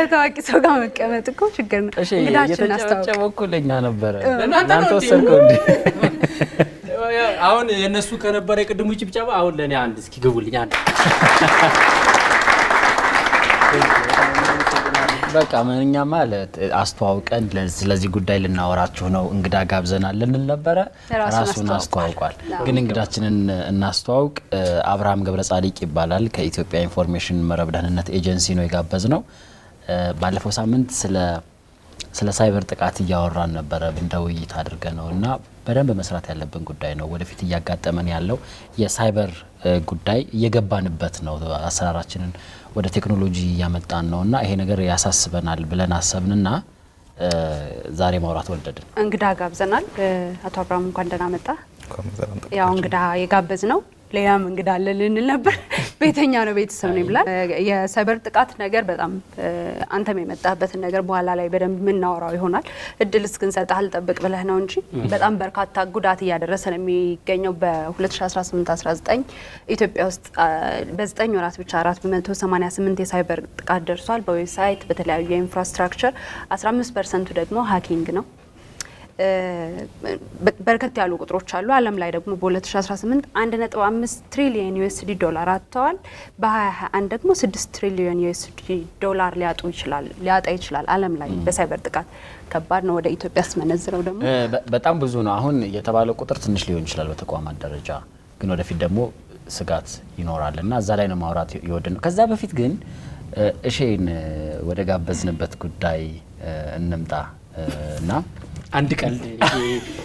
ከታዋቂ ሰው ጋር መቀመጥ እኮ ችግር ነው። እሺ እንግዳችን አስተዋውቅ። እየተጨበጨበ እኮ ለእኛ ነበረ። ለእናንተ እናንተ ነው እንዴ? ወሰድከው እንዴ? አሁን የእነሱ ከነበረ የቅድሙ ጭብጨባ አሁን ለእኔ አንድ እስኪ ግቡልኝ አንድ በቃ እኛ ማለት አስተዋውቀን ለ- ስለዚህ ጉዳይ ልናወራችሁ ነው እንግዳ ጋብዘናል ልንል ነበረ። ራሱን ራሱን አስተዋውቋል። ግን እንግዳችንን እናስተዋውቅ። እ፣ አብርሃም ገብረ ጻዲቅ ይባላል። ከኢትዮጵያ ኢንፎርሜሽን መረብ ደህንነት ኤጀንሲ ነው የጋበዝ ነው። ባለፈው ሳምንት ስለ ስለ ሳይበር ጥቃት እያወራን ነበረ እንደ ውይይት አድርገ ነው እና በደንብ መስራት ያለብን ጉዳይ ነው። ወደፊት እያጋጠመን ያለው የሳይበር እ፣ ጉዳይ እየገባንበት ነው። አሰራራችንን ወደ ቴክኖሎጂ እያመጣን ነው እና ይሄ ነገር ያሳስበናል ብለን አሰብንና እ፣ ዛሬ ማውራት ወደድን። እንግዳ ጋብዘናል። እ፣ አቶ አብርሃም እንኳን ደህና መጣ። ያው እንግዳ የጋበዝ ነው ሌላም እንግዳ አለ ልንል ነበር። ቤተኛ ነው ቤተሰብ ነው ይብላል። የሳይበር ጥቃት ነገር በጣም እ፣ አንተም የመጣበትን ነገር በኋላ ላይ በደንብ የምናወራው ይሆናል። እድል እስክንሰጥህ አልጠብቅ ብለህ ነው እንጂ በጣም በርካታ ጉዳት እያደረሰ ነው የሚገኘው። በ2018-19 ኢትዮጵያ ውስጥ አ፣ በዘጠኝ ወራት ብቻ 488 የሳይበር ጥቃት ደርሷል። በዌብሳይት በተለያዩ የኢንፍራስትራክቸር 15 ፐርሰንቱ ደግሞ ሀኪንግ ነው። እ፣ በርከት ያሉ ቁጥሮች አሉ። ዓለም ላይ ደግሞ በ2018 1.5 ትሪሊየን ዩኤስዲ ዶላር አጥተዋል። በ2021 ደግሞ 6 ትሪሊየን ዩኤስዲ ዶላር ሊያጡ ይችላል ሊያጣ ይችላል ዓለም ላይ በሳይበር ጥቃት ከባድ ነው። ወደ ኢትዮጵያ ስመነዝረው ደግሞ እ፣ በ- በጣም ብዙ ነው። አሁን የተባለው ቁጥር ትንሽ ሊሆን ይችላል በተቋማት ደረጃ ግን ወደፊት ደግሞ ስጋት ይኖራል እና እዛ ላይ ነው ማውራት የወደድ ነው። ከዛ በፊት ግን እ፣ እሼን እ፣ ወደ ጋበዝንበት ጉዳይ እ፣ እንምጣ እ፣ እና አንድ ቀልድ ይሄ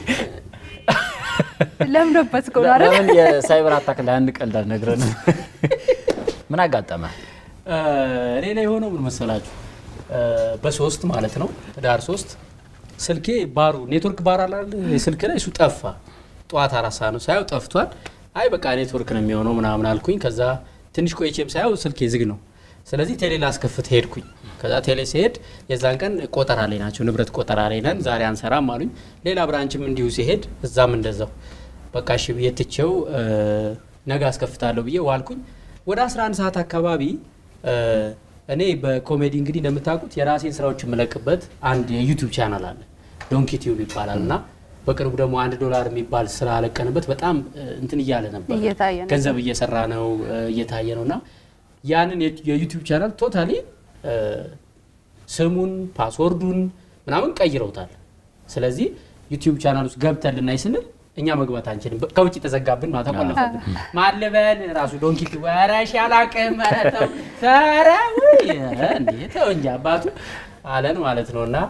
ለምዶበት እኮ ነው አይደል? ለምን የሳይበር አታክ ላይ አንድ ቀልድ አልነግረንም? ምን አጋጠመ? እ፣ እኔ ላይ የሆነው ምን መሰላችሁ? እ፣ በሶስት ማለት ነው ህዳር ሶስት ስልኬ ባሩ ኔትወርክ ባር አላል ስልክ ላይ እሱ ጠፋ። ጠዋት አራት ሰዓት ነው ሳየው ጠፍቷል። አይ በቃ ኔትወርክ ነው የሚሆነው ምናምን አልኩኝ። ከዛ ትንሽ ቆይቼም ሳየው ስልኬ ዝግ ነው። ስለዚህ ቴሌ ላስከፍት ሄድኩኝ። ከዛ ቴሌ ሲሄድ የዛን ቀን ቆጠራ ላይ ናቸው፣ ንብረት ቆጠራ ላይ ነን፣ ዛሬ አንሰራም አሉኝ። ሌላ ብራንችም እንዲሁ ሲሄድ እዛም እንደዛው በቃ እሺ ብዬ ትቼው እ፣ ነገ አስከፍታለሁ ብዬ ዋልኩኝ። ወደ 11 ሰዓት አካባቢ እ፣ እኔ በኮሜዲ እንግዲህ እንደምታውቁት የራሴን ስራዎች የምለቅበት አንድ የዩቲዩብ ቻናል አለ ዶንኪ ቲዩብ ይባላል እና በቅርቡ ደግሞ አንድ ዶላር የሚባል ስራ አለቀንበት በጣም እ፣ እንትን እያለ ነበር እየታየ ነው። ገንዘብ እየሰራ ነው እ፣ እየታየ ነው እና ያንን የ- የዩቲዩብ ቻናል ቶታሊ ስሙን ፓስወርዱን ምናምን ቀይረውታል። ስለዚህ ዩቲዩብ ቻናል ውስጥ ገብተን ልናይ ስንል እኛ መግባት አንችልም። በ- ከውጭ ተዘጋብን ማለት ተቆለፈብን። ማልበል ራሱ ዶንኪ ኧረ እሺ አላቅም ኧረ ተው ኧረ ውይ ኧረ እንዴ ተው እንጂ አባቱ አለን ማለት ነው እና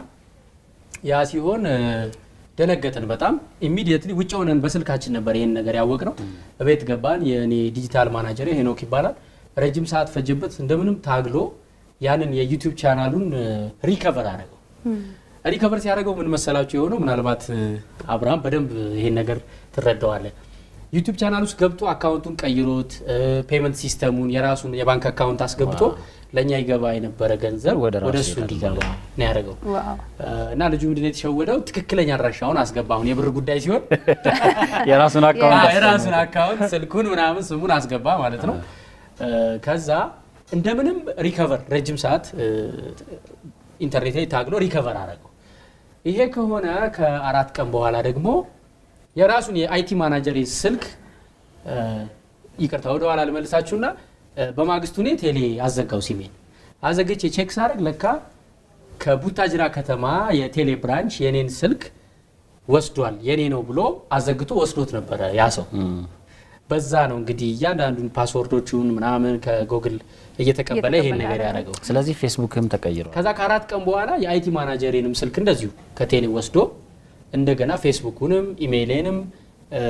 ያ ሲሆን እ፣ ደነገጥን በጣም ኢሚዲየትሊ ውጭ ሆነን በስልካችን ነበር ይህን ነገር ያወቅ ነው። እቤት ገባን። የእኔ ዲጂታል ማናጀር ሄኖክ ይባላል። ረጅም ሰዓት ፈጀበት። እንደምንም ታግሎ ያንን የዩቲዩብ ቻናሉን ሪከቨር አደረገው። ሪከቨር ሲያደርገው ምን መሰላችሁ የሆነው ምናልባት እ፣ አብርሃም በደንብ ይሄን ነገር ትረዳዋለህ። ዩቲዩብ ቻናል ውስጥ ገብቶ አካውንቱን ቀይሮት ፔመንት ሲስተሙን የራሱን የባንክ አካውንት አስገብቶ ለእኛ ይገባ የነበረ ገንዘብ ወደ ራሱ ወደ እሱ ይሄዳል እንዲገባ ነው ያደረገው። ዋው እና ልጁ ምንድን ነው የተሸወደው? ትክክለኛ አድራሻውን አስገባ። አሁን የብር ጉዳይ ሲሆን የራሱን አካውንት አዎ፣ የራሱን አካውንት ስልኩን ምናምን ስሙን አስገባ ማለት ነው። እ፣ ከዛ እንደምንም ሪከቨር ረጅም ሰዓት እ፣ ኢንተርኔት ላይ ታግሎ ሪከቨር አደረገው። ይሄ ከሆነ ከአራት ቀን በኋላ ደግሞ የራሱን የአይቲ ማናጀር ስልክ እ፣ ይቅርታ ወደ ኋላ ልመልሳችሁና እ፣ በማግስቱ እኔ ቴሌ አዘጋው ሲሜን አዘግቼ ቼክ ሳደርግ ለካ ከቡታጅራ ከተማ የቴሌ ብራንች የኔን ስልክ ወስዷል የኔ ነው ብሎ አዘግቶ ወስዶት ነበረ ያ ሰው። በዛ ነው እንግዲህ እያንዳንዱን ፓስወርዶቹን ምናምን ከጎግል እየተቀበለ ይሄን ነገር ያደረገው። ስለዚህ ፌስቡክም ተቀይሯል። ከዛ ከአራት ቀን በኋላ የአይቲ ማናጀሬንም ስልክ እንደዚሁ ከቴሌ ወስዶ እንደገና ፌስቡኩንም ኢሜይሌንም እ፣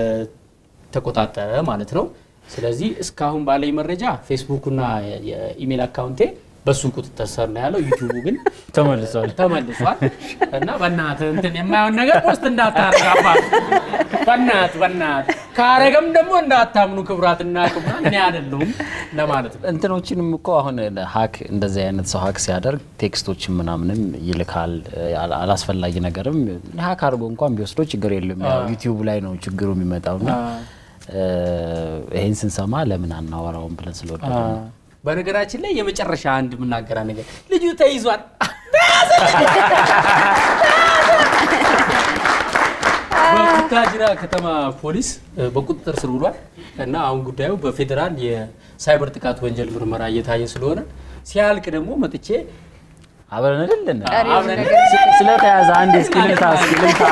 ተቆጣጠረ ማለት ነው። ስለዚህ እስካሁን ባለኝ መረጃ ፌስቡኩና የ- የኢሜይል አካውንቴ በሱ ቁጥጥር ስር ነው ያለው። ዩቲዩቡ ግን ተመልሷል። ተመልሷል እና በእናትህ እንትን የማየውን ነገር ፖስት እንዳታረግ አባት፣ በእናትህ በእናትህ ካረገም ደግሞ እንዳታምኑ ክቡራትና ክቡራን እኔ አይደለሁም ለማለት ነው። እንትኖችንም እኮ አሁን ሀክ እንደዚህ አይነት ሰው ሀክ ሲያደርግ ቴክስቶችን ምናምንም ይልካል። አላ- አላስፈላጊ ነገርም ሀክ አድርጎ እንኳን ቢወስዶ ችግር የለም። ያው ዩቲዩብ ላይ ነው ችግሩ የሚመጣው እና ይህን ስንሰማ ለምን አናወራውም ብለን ስለወደደ ነው። በነገራችን ላይ የመጨረሻ አንድ የምናገራ ነገር ልጁ ተይዟል። በቡታጅራ ከተማ ፖሊስ እ፣ በቁጥጥር ስር ውሏል እና አሁን ጉዳዩ በፌዴራል የሳይበር ጥቃት ወንጀል ምርመራ እየታየ ስለሆነ ሲያልቅ ደግሞ መጥቼ አብረን አይደለን ቀሪውን አብረን ነገር ስለተያዘ አንድ እስኪ ልምታ እስኪ ልምታ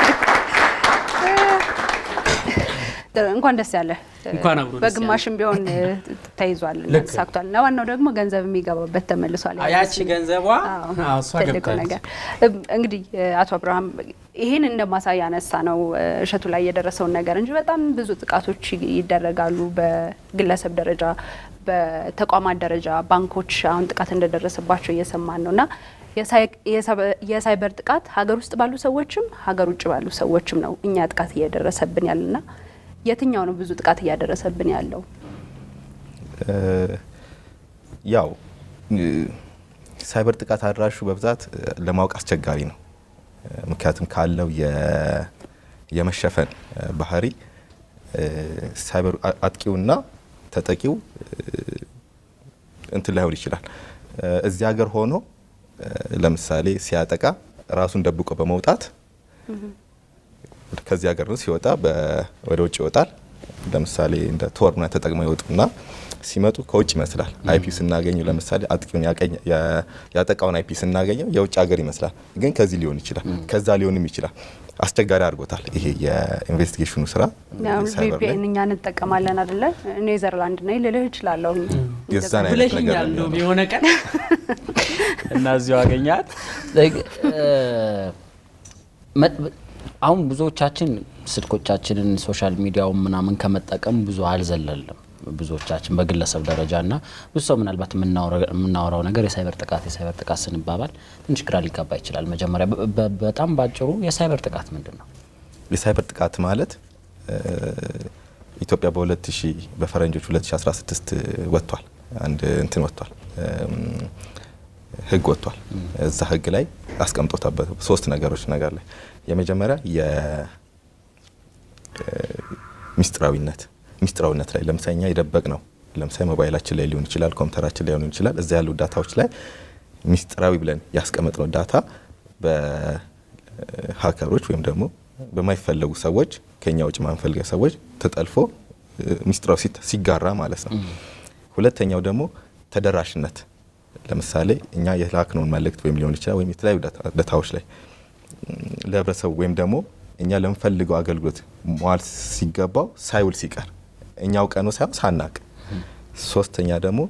እንኳን ደስ ያለ እንኳን አብሮ ደስ በግማሽም ቢሆን እ፣ ተይዟል ልክ። ተሳክቷል እና ዋናው ደግሞ ገንዘብ የሚገባበት ተመልሷል ያቺ ገንዘቧ አዎ፣ አዎ፣ እሷ ትልቁ ገብታለች። ነገር እም፣ እንግዲህ እ፣ አቶ አብርሃም ይህን እንደ ማሳያ ያነሳ ነው እ፣ እሸቱ ላይ የደረሰውን ነገር እንጂ በጣም ብዙ ጥቃቶች ይ- ይደረጋሉ በግለሰብ ደረጃ በተቋማት ደረጃ ባንኮች አሁን ጥቃት እንደደረሰባቸው እየሰማን ነው እና የሳይ- የሰበ- የሳይበር ጥቃት ሀገር ውስጥ ባሉ ሰዎችም ሀገር ውጭ ባሉ ሰዎችም ነው እኛ ጥቃት እየደረሰብን ያለና የትኛው ነው ብዙ ጥቃት እያደረሰብን ያለው? እ፣ ያው እ፣ ሳይበር ጥቃት አድራሹ በብዛት እ፣ ለማወቅ አስቸጋሪ ነው። እ፣ ምክንያቱም ካለው የ- የመሸፈን እ፣ ባህሪ እ፣ ሳይበር አ- አጥቂውና ተጠቂው እ፣ እንትን ላይሆን ይችላል። እ፣ እዚህ ሀገር ሆኖ እ፣ ለምሳሌ ሲያጠቃ ራሱን ደብቆ በመውጣት ከዚህ ሀገር ነው ሲወጣ በ- ወደ ውጭ ይወጣል። ለምሳሌ እንደ ቶር ምናምን ተጠቅመው ይወጡና ሲመጡ ከውጭ ይመስላል። አይፒ ስናገኘው ለምሳሌ አጥቂውን ያቀኝ- ያ- ያጠቃውን አይፒ ስናገኘው የውጭ ሀገር ይመስላል፣ ግን ከዚህ ሊሆን ይችላል፣ ከዛ ሊሆንም ይችላል። አስቸጋሪ አድርጎታል። ይሄ የኢንቨስቲጌሽኑ ስራ ሳይበር ላይ ቪፒኤን እኛ እንጠቀማለን አደለ? ኔዘርላንድ ነኝ ልልህ እችላለሁ። የዛን አይነት ነገር ብለሽኛል ነው እንደውም የሚሆነው። የሆነ ቀን እና እዚሁ አገኛት። አሁን ብዙዎቻችን ስልኮቻችንን ሶሻል ሚዲያውን ምናምን ከመጠቀም ብዙ አልዘለልም። ብዙዎቻችን በግለሰብ ደረጃ እና ብዙ ሰው ምናልባት የምናወራው ነገር የሳይበር ጥቃት የሳይበር ጥቃት ስንባባል ትንሽ ግራ ሊጋባ ይችላል። መጀመሪያ በ- በ- በጣም ባጭሩ የሳይበር ጥቃት ምንድን ነው? የሳይበር ጥቃት ማለት እ፣ ኢትዮጵያ በ2000 በፈረንጆች 2016 ወጥቷል። አንድ እንትን ወጥቷል እም፣ ህግ ወጥቷል። እዛ ህግ ላይ አስቀምጦታል ሶስት ነገሮች ነገር ላይ የመጀመሪያ የሚስጥራዊነት ሚስጥራዊነት ላይ ለምሳሌ እኛ የደበቅ ነው ለምሳሌ ሞባይላችን ላይ ሊሆን ይችላል፣ ኮምፒውተራችን ላይ ሊሆን ይችላል። እዛ ያሉ ዳታዎች ላይ ሚስጥራዊ ብለን ያስቀመጥነው ዳታ በሀከሮች ወይም ደግሞ በማይፈለጉ ሰዎች ከኛ ውጭ ማንፈልገ ሰዎች ተጠልፎ እ፣ ሚስጥራዊ ሲት- ሲጋራ ማለት ነው። ሁለተኛው ደግሞ ተደራሽነት ለምሳሌ እኛ የላክነውን መልእክት ወይም ሊሆን ይችላል ወይም የተለያዩ ዳታ- ዳታዎች ላይ ም፣ ለህብረተሰቡ ወይም ደግሞ እኛ ለምንፈልገው አገልግሎት መዋል ሲገባው ሳይውል ሲቀር እኛ አውቀነው ሳይሆን ሳናቅ። ሶስተኛ ደግሞ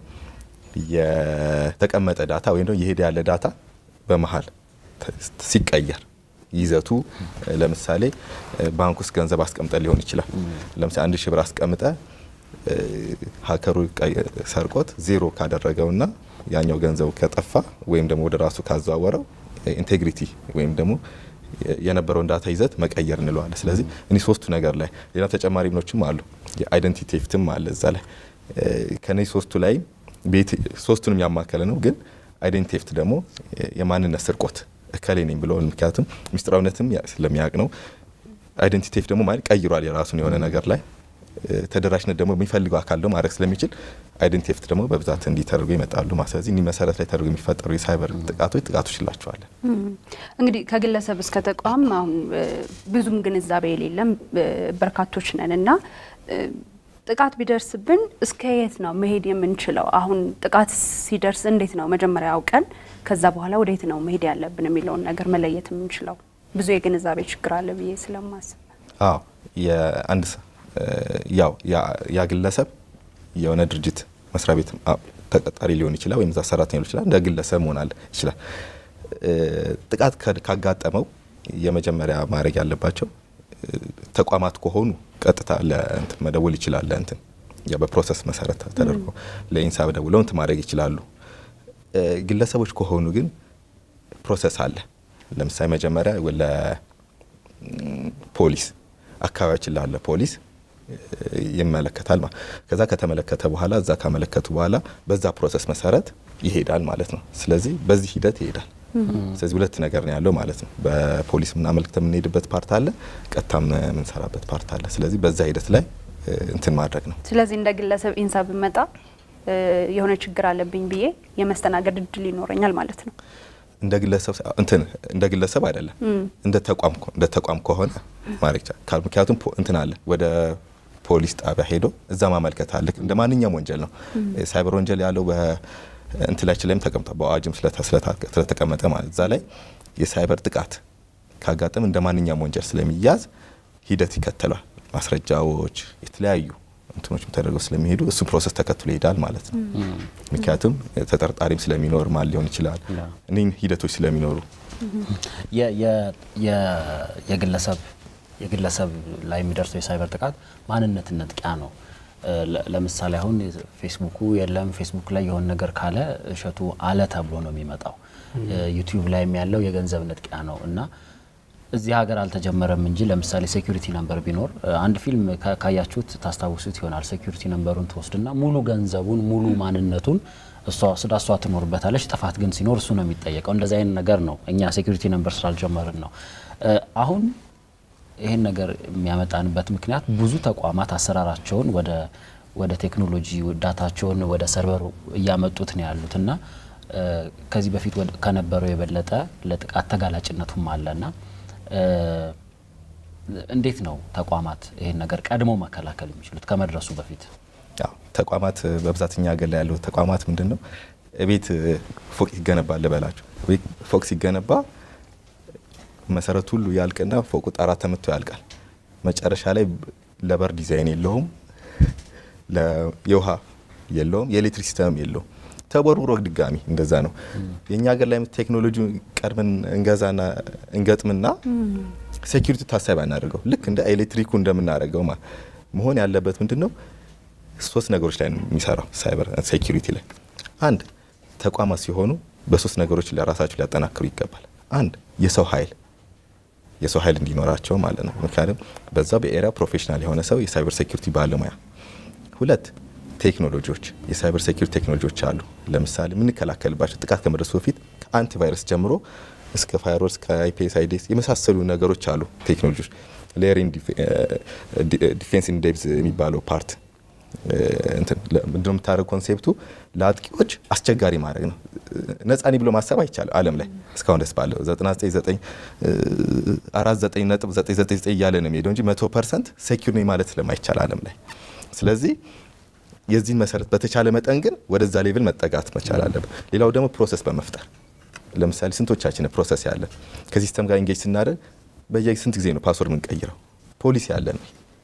የተቀመጠ ዳታ ወይም ደግሞ የሄደ ያለ ዳታ በመሀል ተ- ሲቀየር ይዘቱ እ፣ ለምሳሌ እ፣ ባንክ ውስጥ ገንዘብ አስቀምጠ ሊሆን ይችላል። ለምሳሌ አንድ ሺህ ብር አስቀምጠ እ፣ ሀከሩ ቀይ- ሰርቆት ዜሮ ካደረገውና ያኛው ገንዘቡ ከጠፋ ወይም ደግሞ ወደ ራሱ ካዘዋወረው ኢንቴግሪቲ ወይም ደግሞ የ- የነበረውን ዳታ ይዘት መቀየር እንለዋለን። ስለዚህ እኒህ ሶስቱ ነገር ላይ ሌላ ተጨማሪ ምኖችም አሉ። የአይደንቲቲ ቴፍትም አለ እዛ ላይ እ፣ ከነዚህ ሶስቱ ላይ ቤት ሶስቱንም ያማከለ ነው። ግን አይደንቲቲ ቴፍት ደግሞ የ- የማንነት ስርቆት እከሌ ነኝ ብሎ ምክንያቱም ሚስጥራዊነትም ያ- ስለሚያውቅ ነው። አይደንቲቲ ቴፍት ደግሞ ማለት ቀይሯል የራሱን የሆነ ነገር ላይ እ፣ ተደራሽነት ደግሞ የሚፈልገው አካል ደግሞ ማድረግ ስለሚችል አይደንቲቲ ቴፍት ደግሞ በብዛት እንዲህ ተደርጎ ይመጣሉ ማለት ስለዚህ እኒህ መሰረት ላይ ተደርጎ የሚፈጠሩ የሳይበር ጥቃቶች ጥቃቶች ይላቸዋለን። እንግዲህ ከግለሰብ እስከ ተቋም አሁን እ፣ ብዙም ግንዛቤ የሌለም እ፣ በርካቶች ነን እና እ፣ ጥቃት ቢደርስብን እስከ የት ነው መሄድ የምንችለው? አሁን ጥቃት ሲደርስ እንዴት ነው መጀመሪያ አውቀን ከዛ በኋላ ወዴት ነው መሄድ ያለብን የሚለውን ነገር መለየት የምንችለው? ብዙ የግንዛቤ ችግር አለ ብዬ ስለማስብ አዎ የአንድ ሰ- እ፣ ያው ያ- ያ ግለሰብ የሆነ ድርጅት መስሪያ ቤት አ- ተቀጣሪ ሊሆን ይችላል ወይም እዛ ሰራተኛ ሊሆን ይችላል። እንደ ግለሰብ መሆን አለ ይችላል። እ፣ ጥቃት ከ- ካጋጠመው የመጀመሪያ ማድረግ ያለባቸው እ፣ ተቋማት ከሆኑ ቀጥታ ለእንትን መደወል ይችላል። ለእንትን ያ በፕሮሰስ መሰረት ተደርጎ ለኢንሳብ ደውለው እንትን ማድረግ ይችላሉ። እ፣ ግለሰቦች ከሆኑ ግን ፕሮሰስ አለ። ለምሳሌ መጀመሪያ ለፖሊስ አካባቢያችን ላለ ፖሊስ እ፣ ይመለከታል ማለት ከዛ ከተመለከተ በኋላ እዛ ካመለከቱ በኋላ በዛ ፕሮሰስ መሰረት ይሄዳል ማለት ነው። ስለዚህ በዚህ ሂደት ይሄዳል። ስለዚህ ሁለት ነገር ነው ያለው ማለት ነው። በፖሊስ ምናመልክተ የምንሄድበት ፓርት አለ፣ ቀጥታም የምንሰራበት ፓርት አለ። ስለዚህ በዛ ሂደት ላይ እ፣ እንትን ማድረግ ነው። ስለዚህ እንደ ግለሰብ ኢንሳ ብመጣ የሆነ ችግር አለብኝ ብዬ የመስተናገድ እድል ይኖረኛል ማለት ነው። እንደ ግለሰብ እንትን እንደ ግለሰብ አይደለም እንደ ተቋም እንደ ተቋም ከሆነ ማለት ይቻላል። ምክንያቱም እንትን አለ ወደ ፖሊስ ጣቢያ ሄዶ እዛ ማመልከት አለ። እንደ ማንኛውም ወንጀል ነው። ሳይበር ወንጀል ያለው በእንትላችን ላይም ተቀምጧል፣ በአዋጅም ስለተቀመጠ ማለት እዛ ላይ የሳይበር ጥቃት ካጋጠም እንደ ማንኛውም ወንጀል ስለሚያዝ ሂደት ይከተላል። ማስረጃዎች የተለያዩ እንትኖች ተደርገው ስለሚሄዱ እሱ ፕሮሰስ ተከትሎ ይሄዳል ማለት ነው። ምክንያቱም ተጠርጣሪም ስለሚኖር ማን ሊሆን ይችላል እኒህም ሂደቶች ስለሚኖሩ የግለሰብ የግለሰብ ላይ የሚደርሰው የሳይበር ጥቃት ማንነትን ነጥቂያ ነው። ለምሳሌ አሁን ፌስቡኩ የለም ፌስቡክ ላይ የሆነ ነገር ካለ እሸቱ አለ ተብሎ ነው የሚመጣው። ዩቲዩብ ላይም ያለው የገንዘብ ነጥቂያ ነው እና እዚህ ሀገር አልተጀመረም እንጂ ለምሳሌ ሴኩሪቲ ነምበር ቢኖር አንድ ፊልም ካያችሁት ታስታውሱት ይሆናል። ሴኩሪቲ ነምበሩን ትወስድና ሙሉ ገንዘቡን ሙሉ ማንነቱን እሷ ስዳ እሷ ትኖርበታለች። ጥፋት ግን ሲኖር እሱ ነው የሚጠየቀው። እንደዚህ አይነት ነገር ነው። እኛ ሴኩሪቲ ነምበር ስላልጀመርን ነው። አሁን ይህን ነገር የሚያመጣንበት ምክንያት ብዙ ተቋማት አሰራራቸውን ወደ ወደ ቴክኖሎጂ ዳታቸውን ወደ ሰርቨሩ እያመጡት ነው ያሉት እና ከዚህ በፊት ከነበረው የበለጠ ለጥቃት ተጋላጭነቱም አለና እንዴት ነው ተቋማት ይህን ነገር ቀድሞ መከላከል የሚችሉት ከመድረሱ በፊት? ያው ተቋማት በብዛት እኛ ሀገር ላይ ያለው ተቋማት ምንድን ነው ቤት ፎቅ ይገነባል ልበላችሁ። ፎቅ ሲገነባ መሰረቱ ሁሉ ያልቅና ፎቁ ጣራ ተመቶ ያልቃል። መጨረሻ ላይ ለበር ዲዛይን የለውም፣ የውሃ የለውም፣ የኤሌክትሪክ ሲስተም የለውም። ተቦርቡሮ ድጋሚ እንደዛ ነው። የእኛ ሀገር ላይ ቴክኖሎጂ ቀድመን እንገዛና እንገጥምና ሴኪሪቲ ታሳቢ አናደርገው። ልክ እንደ ኤሌክትሪኩ እንደምናደርገው መሆን ያለበት ምንድን ነው? ሶስት ነገሮች ላይ ነው የሚሰራው ሳይበር ሴኪሪቲ ላይ። አንድ ተቋማት ሲሆኑ በሶስት ነገሮች ለራሳቸው ሊያጠናክሩ ይገባል። አንድ የሰው ኃይል የሰው ኃይል እንዲኖራቸው ማለት ነው። ምክንያቱም በዛ በኤሪያ ፕሮፌሽናል የሆነ ሰው የሳይበር ሴኪሪቲ ባለሙያ። ሁለት ቴክኖሎጂዎች የሳይበር ሴኪሪቲ ቴክኖሎጂዎች አሉ። ለምሳሌ የምንከላከልባቸው ጥቃት ከመድረሱ በፊት ከአንቲቫይረስ ጀምሮ እስከ ፋይርወርስ ከአይፒኤስ አይዲኤስ የመሳሰሉ ነገሮች አሉ ቴክኖሎጂዎች። ሌየሪንግ ዲፌንስ ኢን ዴፕዝ የሚባለው ፓርት ምንድነው የምታደርግ ኮንሴፕቱ ለአጥቂዎች አስቸጋሪ ማድረግ ነው። ነጻኒ ብሎ ማሰብ አይቻልም። ዓለም ላይ እስካሁን ደስ ባለው 99.999 እያለ ነው የሚሄደው እንጂ መቶ ፐርሰንት ሴኪር ነኝ ማለት ስለማይቻል ዓለም ላይ ስለዚህ የዚህን መሰረት በተቻለ መጠን ግን ወደዛ ሌቭል መጠጋት መቻል አለብን። ሌላው ደግሞ ፕሮሰስ በመፍጠር ለምሳሌ ስንቶቻችን ፕሮሰስ ያለን ከሲስተም ጋር ኢንጌጅ ስናደርግ በየስንት ጊዜ ነው ፓስወርድ የምንቀይረው? ፖሊሲ ያለን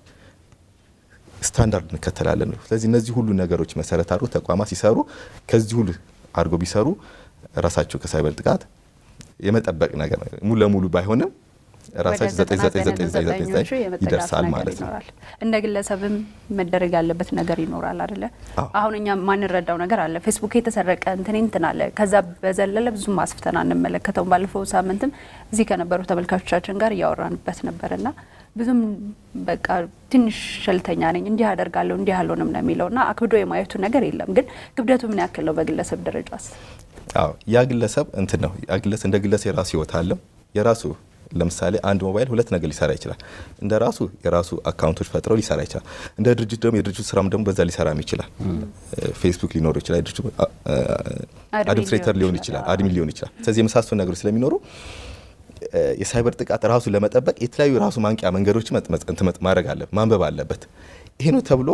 ስታንዳርድ እንከተላለን ነው። ስለዚህ እነዚህ ሁሉ ነገሮች መሰረት አድርጎ ተቋማት ሲሰሩ ከዚህ ሁሉ አድርጎ ቢሰሩ ራሳቸው ከሳይበር ጥቃት የመጠበቅ ነገር ሙሉ ለሙሉ ባይሆንም ራሳቸው 9999 ይደርሳል ማለት ነው። እንደ ግለሰብም መደረግ ያለበት ነገር ይኖራል አይደለ? አሁን እኛ ማንረዳው ነገር አለ። ፌስቡክ የተሰረቀ እንትን እንትን አለ። ከዛ በዘለለ ብዙም አስፍተን አንመለከተውም። ባለፈው ሳምንትም እዚህ ከነበሩ ተመልካቾቻችን ጋር እያወራንበት ነበርና ብዙም በቃ ትንሽ ሸልተኛ ነኝ እንዲህ አደርጋለሁ እንዲህ አልሆንም ነው የሚለው እና አክብዶ የማየቱ ነገር የለም። ግን ክብደቱ ምን ያክል ነው በግለሰብ ደረጃስ? አዎ ያ ግለሰብ እንትን ነው ያ ግለሰብ እንደ ግለሰብ የራሱ ህይወት አለው የራሱ ለምሳሌ አንድ ሞባይል ሁለት ነገር ሊሰራ ይችላል። እንደ ራሱ የራሱ አካውንቶች ፈጥረው ሊሰራ ይችላል። እንደ ድርጅት ደግሞ የድርጅቱ ስራም ደግሞ በዛ ሊሰራም ይችላል። ፌስቡክ ሊኖር ይችላል። ድርጅቱ አድሚኒስትሬተር ሊሆን ይችላል፣ አድሚን ሊሆን ይችላል። ስለዚህ የመሳሰሉ ነገሮች ስለሚኖሩ የሳይበር ጥቃት ራሱ ለመጠበቅ የተለያዩ ራሱ ማንቂያ መንገዶች ማድረግ አለ ማንበብ አለበት። ይሄ ነው ተብሎ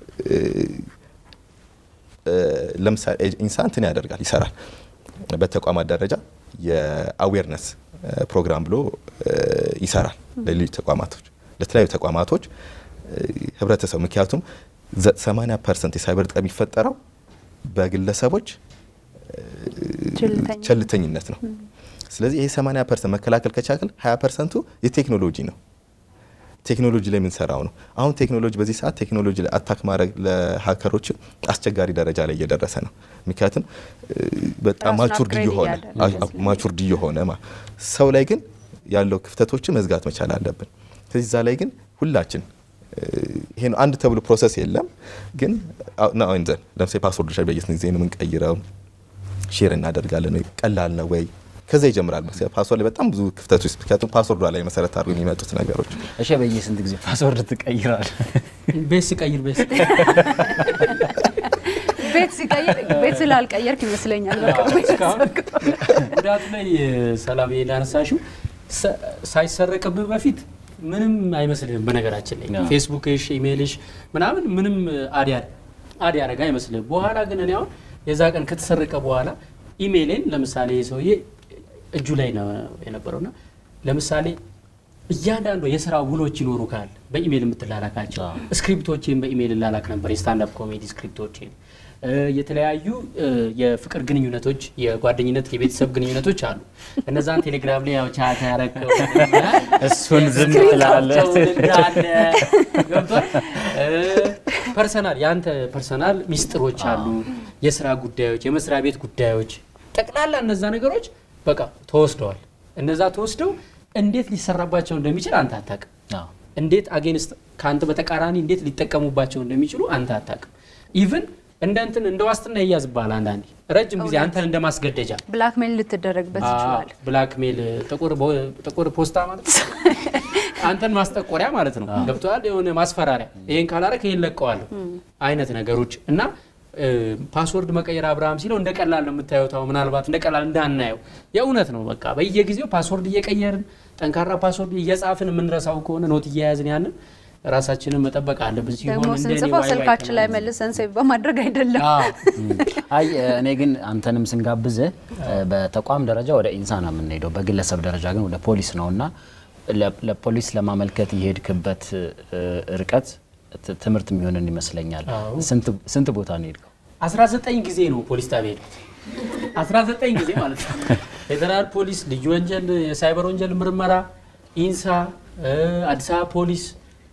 ለምሳሌ ኢንሳ እንትን ያደርጋል ይሰራል። በተቋማት ደረጃ የአዌርነስ ፕሮግራም ብሎ ይሰራል ለሌሎች ተቋማቶች ለተለያዩ ተቋማቶች ህብረተሰቡ ምክንያቱም 80 ፐርሰንት የሳይበር ጥቃት የሚፈጠረው በግለሰቦች ቸልተኝነት ነው። ስለዚህ ይሄ 80 ፐርሰንት መከላከል ከቻክል 20 ፐርሰንቱ የቴክኖሎጂ ነው። ቴክኖሎጂ ላይ የምንሰራው ነው። አሁን ቴክኖሎጂ በዚህ ሰዓት ቴክኖሎጂ ላይ አታክ ማድረግ ለሀከሮች አስቸጋሪ ደረጃ ላይ እየደረሰ ነው። ምክንያቱም በጣም ማቹርድ እየሆነ ማቹርድ እየሆነ ሰው ላይ ግን ያለው ክፍተቶችን መዝጋት መቻል አለብን። ስለዚህ እዛ ላይ ግን ሁላችን ይሄ ነው አንድ ተብሎ ፕሮሰስ የለም። ግን ዘን ለምሳሌ ፓስወርዶች በየስንት ጊዜ ነው የምንቀይረው? ሼር እናደርጋለን ወይ? ቀላል ነው ወይ? ከዛ ይጀምራል። ፓስወርድ ላይ በጣም ብዙ ክፍተቶች ምክንያቱም ፓስወርዷ ላይ መሰረት አድርገው የሚመጡት ነገሮች። እሺ፣ በየስንት ጊዜ ፓስወርድ ትቀይራል? ቤት ስቀይር ቤት ቤት ሲቀይር ቤት ስላልቀየርክ ይመስለኛል። በቅርቡ እስካሁን ጉዳቱ ላይ ሰላም ላነሳሽው ሳይሰረቅብህ በፊት ምንም አይመስልህም። በነገራችን ላይ ፌስቡክሽ፣ ኢሜይልሽ ምናምን ምንም አዲያ አድ ያደረገ አይመስልህም። በኋላ ግን እኔ አሁን የዛ ቀን ከተሰረቀ በኋላ ኢሜይሌን ለምሳሌ ሰውዬ እጁ ላይ ነው የነበረውና ለምሳሌ እያንዳንዱ የስራ ውሎች ይኖሩ ካል በኢሜይል የምትላላካቸው ስክሪፕቶችን በኢሜይል ላላክ ነበር። የስታንዳፕ ኮሜዲ ስክሪፕቶችን፣ የተለያዩ የፍቅር ግንኙነቶች፣ የጓደኝነት የቤተሰብ ግንኙነቶች አሉ። እነዛን ቴሌግራም ላይ ያው ቻት ያረከው እሱን ዝም ትላለህ። ገብቷል። ፐርሰናል የአንተ ፐርሰናል ሚስጥሮች አሉ፣ የስራ ጉዳዮች፣ የመስሪያ ቤት ጉዳዮች፣ ጠቅላላ እነዛ ነገሮች በቃ ተወስደዋል። እነዛ ተወስደው እንዴት ሊሰራባቸው እንደሚችል አንተ አታውቅም። እንዴት አጌንስት ከአንተ በተቃራኒ እንዴት ሊጠቀሙባቸው እንደሚችሉ አንተ አታውቅም። ኢቭን እንደ እንትን እንደ ዋስትና ይያዝብሃል። አንዳንዴ ረጅም ጊዜ አንተን እንደ ማስገደጃ ብላክሜል ልትደረግበት ይችላል። ብላክሜል ጥቁር ፖስታ ማለት ነው። አንተን ማስጠቆሪያ ማለት ነው። ገብቶሃል? የሆነ ማስፈራሪያ፣ ይሄን ካላረክ ይሄን ለቀዋለሁ አይነት ነገሮች እና ፓስወርድ መቀየር አብርሃም ሲለው እንደ ቀላል ነው የምታየው። ታው ምናልባት እንደ ቀላል እንዳናየው የእውነት ነው። በቃ በየጊዜው ፓስወርድ እየቀየርን ጠንካራ ፓስወርድ እየጻፍን የምንረሳው ከሆነ ኖት እየያዝን ያንን ራሳችንን መጠበቅ አለብን። ደግሞ ስንጽፈው ስልካችን ላይ መልሰን ሴቭ በማድረግ አይደለም። አይ እኔ ግን አንተንም ስንጋብዝህ በተቋም ደረጃ ወደ ኢንሳ ነው የምንሄደው፣ በግለሰብ ደረጃ ግን ወደ ፖሊስ ነው እና ለፖሊስ ለማመልከት የሄድክበት ርቀት ትምህርት የሚሆንን ይመስለኛል። ስንት ቦታ ነው የሄድከው? 19 ጊዜ ነው ፖሊስ ጣቢያ ሄድኩት። 19 ጊዜ ማለት ነው። ፌዴራል ፖሊስ፣ ልዩ ወንጀል፣ የሳይበር ወንጀል ምርመራ፣ ኢንሳ፣ አዲስ አበባ ፖሊስ፣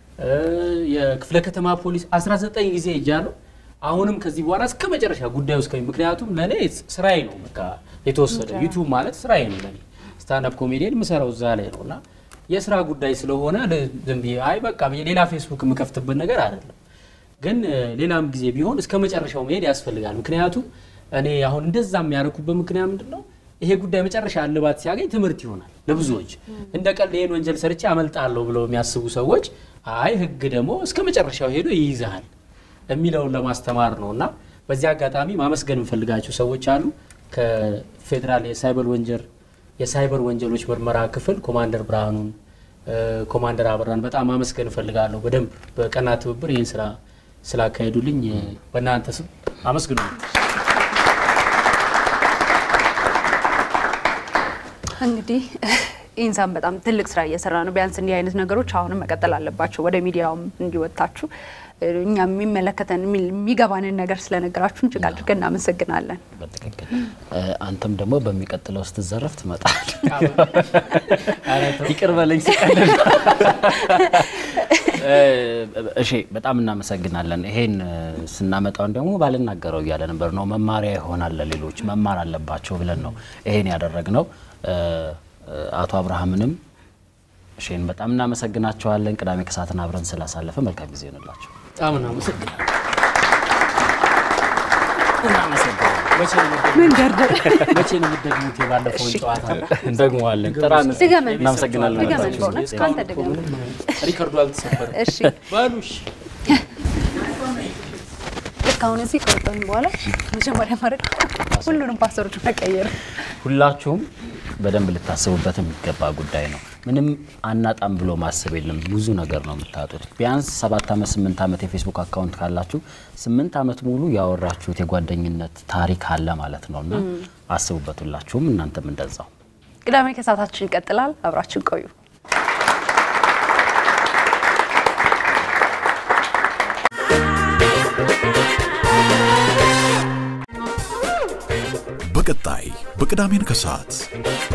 የክፍለ ከተማ ፖሊስ 19 ጊዜ ሄጃለሁ። አሁንም ከዚህ በኋላ እስከ መጨረሻ ጉዳዩ እስከ ምክንያቱም ለእኔ ስራዬ ነው። በቃ የተወሰደ ዩቱብ ማለት ስራዬ ነው ለእኔ ስታንዳፕ ኮሜዲያን የምሰራው እዛ ላይ ነው እና የስራ ጉዳይ ስለሆነ ዝም ብዬ አይ በቃ ሌላ ፌስቡክ የምከፍትበት ነገር አይደለም። ግን ሌላም ጊዜ ቢሆን እስከ መጨረሻው መሄድ ያስፈልጋል። ምክንያቱም እኔ አሁን እንደዛ የሚያደርኩበት ምክንያት ምንድን ነው? ይሄ ጉዳይ መጨረሻ እልባት ሲያገኝ ትምህርት ይሆናል ለብዙዎች። እንደ ቀልድ ይህን ወንጀል ሰርቼ አመልጣለሁ ብለው የሚያስቡ ሰዎች አይ ህግ ደግሞ እስከ መጨረሻው ሄዶ ይይዛል የሚለውን ለማስተማር ነው እና በዚህ አጋጣሚ ማመስገን የምፈልጋቸው ሰዎች አሉ ከፌዴራል የሳይበር ወንጀል የሳይበር ወንጀሎች ምርመራ ክፍል ኮማንደር ብርሃኑን፣ ኮማንደር አበራን በጣም ማመስገን እፈልጋለሁ። በደንብ በቀና ትብብር ይህን ስራ ስላካሄዱልኝ በእናንተ ስም አመስግኑ። እንግዲህ ኢንሳን በጣም ትልቅ ስራ እየሰራ ነው። ቢያንስ እንዲህ አይነት ነገሮች አሁንም መቀጠል አለባቸው። ወደ ሚዲያውም እንዲወጣችሁ እኛ የሚመለከተን የሚገባንን ነገር ስለነገራችሁ እጅግ አድርገን እናመሰግናለን። በትክክል አንተም ደግሞ በሚቀጥለው ስትዘረፍ ትመጣል። ይቅር በለኝ ሲቀልል። እሺ በጣም እናመሰግናለን። ይሄን ስናመጣውን ደግሞ ባልናገረው እያለ ነበር ነው መማሪያ ይሆናል ለሌሎች መማር አለባቸው ብለን ነው ይሄን ያደረግነው። አቶ አብርሃምንም እሺን በጣም እናመሰግናቸዋለን። ቅዳሜ ከሰዓትን አብረን ስላሳለፈ መልካም ጊዜ ይሆንላቸው። በጣም እናመሰግናለን። ምን ደርደር መቼ ነው የምትደግሙት? የባለፈውን ጨዋታ እንደግመዋለን። ጥራን ድገመን እናመሰግናለን። ድገመን በእውነት ከአንተ ድገመን። ሪከርዱ አልተሰበረም። እሺ በሉሽ ልክ አሁን እዚህ ከወጣሁኝ በኋላ መጀመሪያ ማድረግ ሁሉንም ፓስወርድ መቀየር ሁላችሁም በደንብ ልታስቡበት የሚገባ ጉዳይ ነው። ምንም አናጣም ብሎ ማሰብ የለም። ብዙ ነገር ነው የምታጡት። ቢያንስ ሰባት ዓመት ስምንት ዓመት የፌስቡክ አካውንት ካላችሁ ስምንት ዓመት ሙሉ ያወራችሁት የጓደኝነት ታሪክ አለ ማለት ነው እና አስቡበት ሁላችሁም፣ እናንተም እንደዛው። ቅዳሜ ከሰዓታችን ይቀጥላል። አብራችን ቆዩ። በቀጣይ በቅዳሜን ከሰዓት